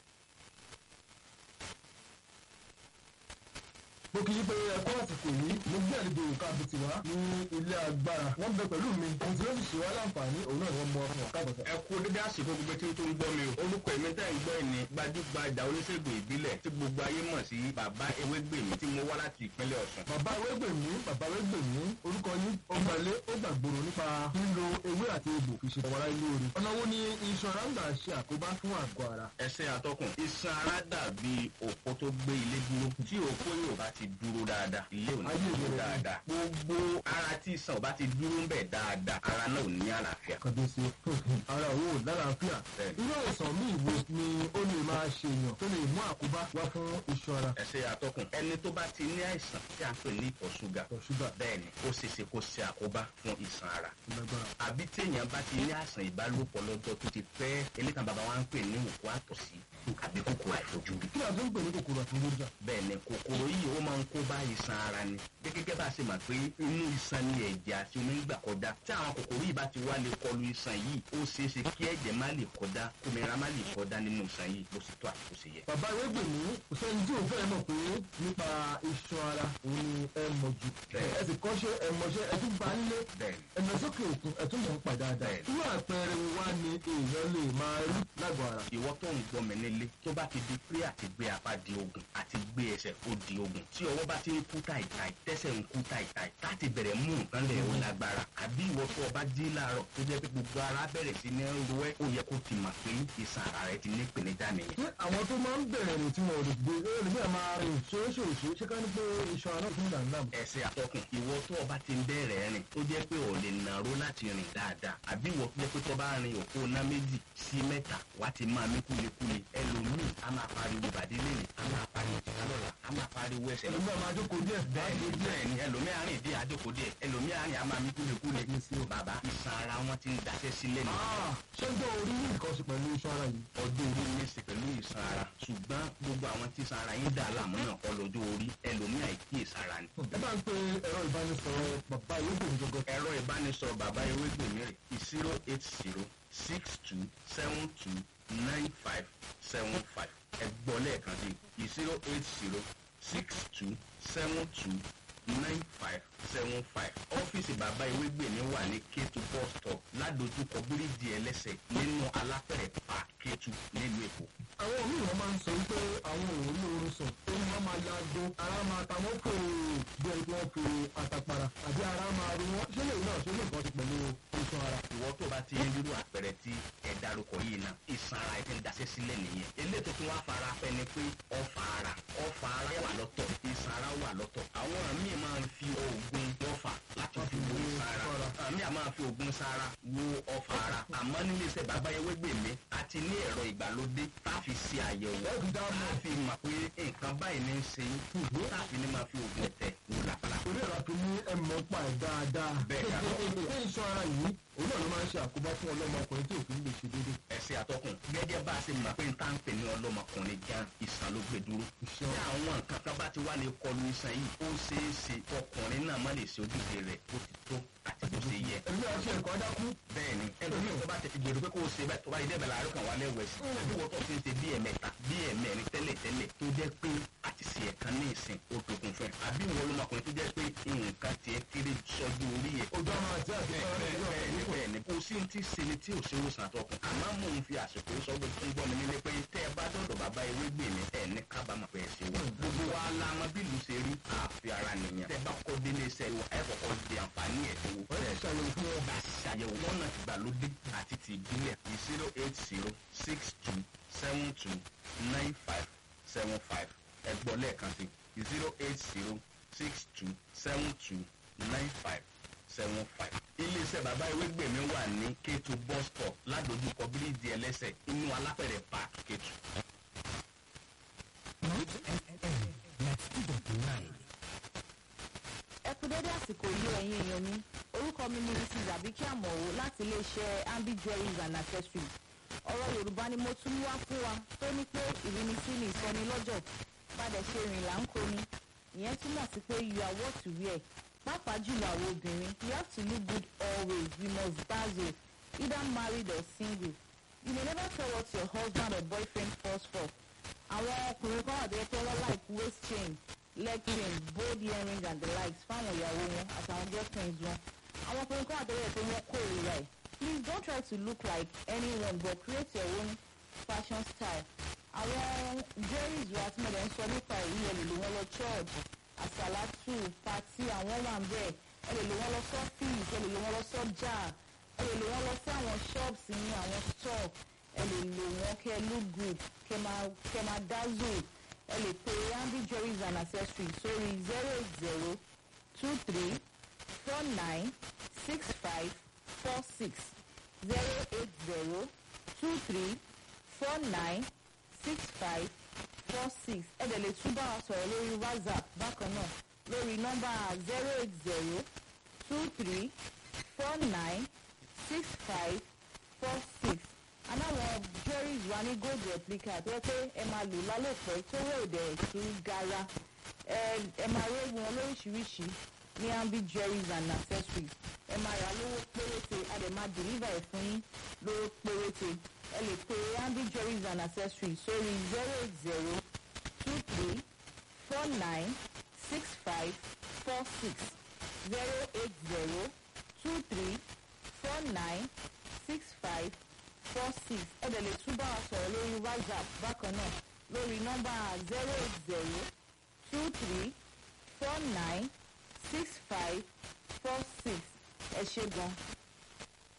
mo kì í pé ẹkọ àsìkò yìí mo gbé àlejò òkà àbùtì wá ní ilé agbára wọn bẹ pẹ̀lú mi ohun tí ó sì ṣe wá láǹfààní òun náà ni wọn mọ ọkàn ọkà àbọ̀tà. ẹ kú dédé àsìkò gbogbo tí tó ń gbọ́ mi o orúkọ èmi tẹ́ ń gbọ́ ẹ̀ ní gbajúgbajà oníṣègùn ìbílẹ̀ tí gbogbo ayé mọ̀ sí bàbá ewégbèmí tí mo wá láti ìpínlẹ̀ ọ̀sùn. bàbá ewégbèmí bàbá ewégbèmí orúkọ yín ó gbalé ó gbàgbòrò nípa lílo ewé àti egbò fi ṣe tọwọ́rá ilé orí. ọ̀nà wo ni iṣan ara ń gbà ṣe àkóbá fún àgọ́ ara. ẹsẹ̀ atọ́kùn iṣan ara dàbí òpó tó gbé ilé dúró tí òpó yóò bá ti dúró dáadáa ilé ò ní Ayé dúró ìlera. dáadáa gbogbo ara tí iṣan ò bá ti dúró ń bẹ̀ dáadáa ara náà ò ní àlàáfíà. kàdéṣe ara òwò lálàáfíà irú àìsàn míì wo ni ó lè máa ṣe èèyàn tó lè mú àkóbá wá fún iṣan ara. ẹsẹ̀ atọ́kùn ẹni tó bá ti ní àìsàn tí a ń pè ní ìtọ̀ ṣúgà bẹ́ẹ̀ ni ó ṣe é ṣe kó ṣe àkóbá fún iṣan ara àbí téèyàn bá ti ní àìsàn ìbálòpọ̀ lọ́jọ́ tó ti pẹ́ elékan bàbá wa ń pè ní òkú àtọ̀sí àbí kòkòrò àìfojúrí. kí ni a tó ń pè ní kòkòrò àfojúrí. bẹ́ẹ̀ ni kòkòrò yìí ó máa ń kó bá iṣan ara ni gẹ́gẹ́ bá a ṣe mọ̀ pé inú iṣan ni ẹ̀jẹ̀ àti omi ń gbà kọjá tí àwọn kòkòrò yìí bá ti wá lè kọlu iṣan yìí ó ṣeé ṣe kí ẹ̀jẹ̀ má lè kọjá kòmìnira má lè kọjá nínú iṣan yìí bó ṣe tó àti bó ṣe yẹ. bàbá ewégbèmí kò sẹ́ni tí ò fẹ́ mọ̀ pé nípa iṣan ara òun ni ẹ mọ̀ jù ẹ sì kọ́ṣẹ́ ẹ mọ̀ṣẹ́ ẹ tún bá nílé ẹ lọ sókè òkun ẹ tún mọ̀ ń pa dáadáa irú àpẹẹrẹ wo wá ni èèyàn lè máa rí lágọ̀ọ́ ara. ìwọ tó ń gbọ́ mi nílé tó bá ti di pé àti gbé apá di ogun àti gbé ẹsẹ̀ ó di ogun tí ọwọ́ bá ti ń kú táìtáì tẹ́sẹ̀ ń kú táìtáì láti bẹ̀rẹ̀ mú nǹkan lẹ̀ ó lágbára àbí ìwọ tó o bá jí láàárọ̀ tó jẹ́ pé gbogbo ara bẹ̀rẹ̀ sí ní ro ẹ́ ó yẹ kó ti mà pé ìsàn ara rẹ ti ní ìpèníjà nìyẹn. ṣé àwọn tó máa ń bẹ̀rẹ̀ rìn tí wọn ò lè gbé ó lè bẹ́ẹ̀ máa rìn ṣoṣooṣo ṣé ká ní pé iṣan ara tún dà náà. ẹsẹ̀ àtọkùn ìwọ tó o bá ti ń bẹ̀rẹ̀ rìn tó jẹ́ pé ò lè nàró láti rìn dáadáa àbí ìwọ tó jẹ́ pé tó bá rin òpó ná méjì sí mẹ́ta wá ti máa mí kúlekúle ẹlòmíì á máa pariwo ìbàdí lẹ́yìn á máa pariwo ìtìká lọ́la á máa pariwo ẹsẹ̀ lọ́la. ẹlòmíì máa jókòó díẹ̀ bẹ́ẹ̀ni bẹ́ẹ̀ni ẹlòmíì àárín ìdí àjókòó díẹ̀ ẹlòmíì àárín á máa mí kúlekúle. bàbá iṣan ara wọn ti ń daṣẹ́ sílẹ̀ ní. ṣé ń dán orí ní nǹkan ṣe pẹ̀lú iṣan ara yìí. ọjọ́ orí ní í ṣe pẹ̀lú iṣan ara ṣùgbọ́n gbogbo àwọn tí iṣan ara yín dà láàmú náà kọ́ lọ́jọ́ orí ẹlòmíì àìkíyèsára ni. ẹ bá ń pe ẹ̀rọ ìbánisọ̀rọ̀ bàbá ewégbèmí gọ́gọ́. ẹ̀rọ ìbánisọ̀rọ̀ bàbá ewégbèmí rẹ̀ zero eight zero six two seven two nine five seven five ẹ gbọ́ lẹ́ẹ̀kan sí zero eight zero six two seven two nine five seven five ọ́fíìsì bàbá ewégbèmí wà ní kétu bus stop ládojúkọ bíríìjì ẹlẹ́sẹ̀ nínú alápẹ̀rẹ̀ pa kétu nílùú èkó. àwọn míì wọn máa ń sọ wípé àwọn ò rí oorun sùn ó ní wọn máa ya gbó ara máa ta wọn kò bí ẹni tí wọn fi àtàpàrà àbí ara máa rí wọn ṣé lèyìn náà ṣe lè kọ́ ti pẹ̀lú iṣan ara. ìwọ tó bá ti ń rírú àpẹẹrẹ tí ẹ darúkọ yìí náà ìsan ara ẹ ti ń daṣẹ́ sílẹ̀ nìyẹn eléyìí tó tún wá fara pẹ́ ni pé ọfà ara ọfà ara wà lọ́tọ̀ ìsan ara wà lọ́tọ̀ àwọn míì máa ń fi oògùn ọfà láti fi wo ìsan ara àmì àmà fi oògùn sára wo ọfà ara àmọ́ nílé iṣẹ́ bàbá ewégbèmí àti ní ẹ̀rọ ìgbàlódé tá a fi ṣe àyẹ̀wò tá a fi mọ̀ pé nǹkan báyìí ní í ṣe yín tá a fi ní máa fi oògùn tẹ̀ wò lápálá. orí ẹ̀rọ àfi ní ẹ̀mọ́ pa ẹ̀ dáadáa. Bẹ́ẹ̀ ni. ṣé iṣan ara yìí òun náà ló máa ń ṣe àkóbá fún ọlọ́mọkùnrin tí òfin lè ṣe déédéé. ẹsẹ àtọkùn gẹ́gẹ́ bá a ṣe mọ̀ pé n tá ń pè ní ọlọ́mọkùnrin gan ìsàn ló gbé dúró. tí àwọn nǹkan kan bá ti wá lè kọlu iṣan yìí ó ṣeé ṣe ọkùnrin náà má lè ṣe ojúṣe rẹ̀ bó ti tó àti bó ṣe yẹ. ẹ̀mí àti ẹ̀kọ́ dákú. bẹ́ẹ̀ni ẹlòmíì tó bá ti fi gbèrò pé kó o ṣe bẹ́ẹ̀ tó bá yẹ dẹ́bẹ̀ láàárọ̀ kan wà lẹ́wẹ̀ sí. bí wọ́n tó fi ń ṣe bí ẹ̀mẹ́ta bí ẹ̀mẹ́rin tẹ́lẹ̀ tẹ́lẹ̀ tó jẹ́ pé àti ṣe ẹ̀kan ní ìsìn ó dogun fún ẹ. àbí ìwọ ọlọ́mọkùnrin tó jẹ́ pé nǹkan tiẹ̀ kéré sọ́jú orí ẹ̀. ojú ọmọ àti àti bẹ́ẹ̀ni bẹ́ẹ̀ni kò sí ti ṣe ni tí ò ṣe wòsàn àtọkùn. àmọ́ mò ń fi àsìkò sọ pé tó ń gbọ́ mi nílé pé tẹ́ ẹ bá dọ̀dọ̀ bàbá ewé gbè mí ẹ̀ ní kábàámọ̀ pé ẹ ṣe wọ́n. gbogbo wa la mọ bí ìlú ṣe rí àfi ara nìyẹn. tẹ́ bá kọ́ délé iṣẹ́ wa ẹ kọ́kọ́ di àǹfààní ẹ̀ tó wò. wọ́n yẹ ṣàyẹ̀wò fún wọn. bá a ṣàyẹ̀wò lọ́nà ìgbàlódé àti ti ìbílẹ̀ zero eight zero six two seven two nine five seven five ẹ̀gbọ́n lẹ́ẹ̀kan sí zero eight zero six two seven two nine five seven five. iléeṣẹ́ bàbá ewégbèmí wà ní kétu bus stop ládojúkọ bíríìjì ẹlẹ́sẹ̀ inú alápẹ̀rẹ̀ park kétu. ẹ kú dédé àsìkò yìí ẹ̀yin èèyàn mi orúkọ mi ni mrs abike amọ̀wò láti iléeṣẹ́ ambi jewelries and accessories ọ̀rọ̀ yorùbá ni mo tún wá fún wa tó ní pé ìrínisí ni ìsọnilọ́jọ̀ padà ṣe rìn là ń koni ìyẹn túmọ̀ sí pé you are what you wear pàápàá jùlọ àwọn obìnrin you have to look good always you must dazzle either married or single you may never tell what your husband or boyfriend falls for àwọn ọkùnrin kan wà tó yẹ pé wọ́n like waist chain leg chain bold earrings and the likes fáwọn ìyàwó wọn àtàwọn girlfriends wọn àwọn ọkùnrin kan wà tó yẹ pé wọ́n kórìíra ẹ̀ please don't try to look like anyone but create your own fashion style àwọn jerry's wa tí mo dẹ̀ ń sọ nípa èyí ẹ lè lò wọ́n lọ church àsàlátù pati àwọn wà ń bẹ̀ ẹ lè lò wọ́n lọ sọ́fíìsì ẹ lè lò wọ́n lọ sọ́jà ẹ lè lò wọ́n lọ sí àwọn shops ní àwọn store ẹ lè lò wọ́n kẹ́ look good kẹ́ máa kẹ́ máa dazzle ẹ lè pe andy jerry's and accessories sórí zero eight zero two three four nine six five four six zero eight zero two three four nine six five four six ẹ dẹ̀ lè tún bá wa sọ̀rọ̀ lórí whatsapp bákan náà lórí nọ́mbà zero eight zero two three four nine six five four six aláwọ̀ jerry's wa ní gold replica tó yẹ pé ẹ máa lò lálòpẹ́ tó rò dẹ̀ tún gara ẹ ẹ máa rí wọn lóríṣiríṣi ní ambi jerry's and accessories ẹ máa rà lówó péréte a dẹ̀ máa deliver ẹ̀ fún yín lówó péréte ẹ lè pe ambi jerry's and accessories sórí zero eight zero two three four nine six five four six zero eight zero two three four nine six five four six ẹ dẹ̀ lè tún bá wa sọ̀rọ̀ lórí whatsapp bákan náà lórí nọ́mbà zero eight zero two three four nine six five four six ẹ ṣe gan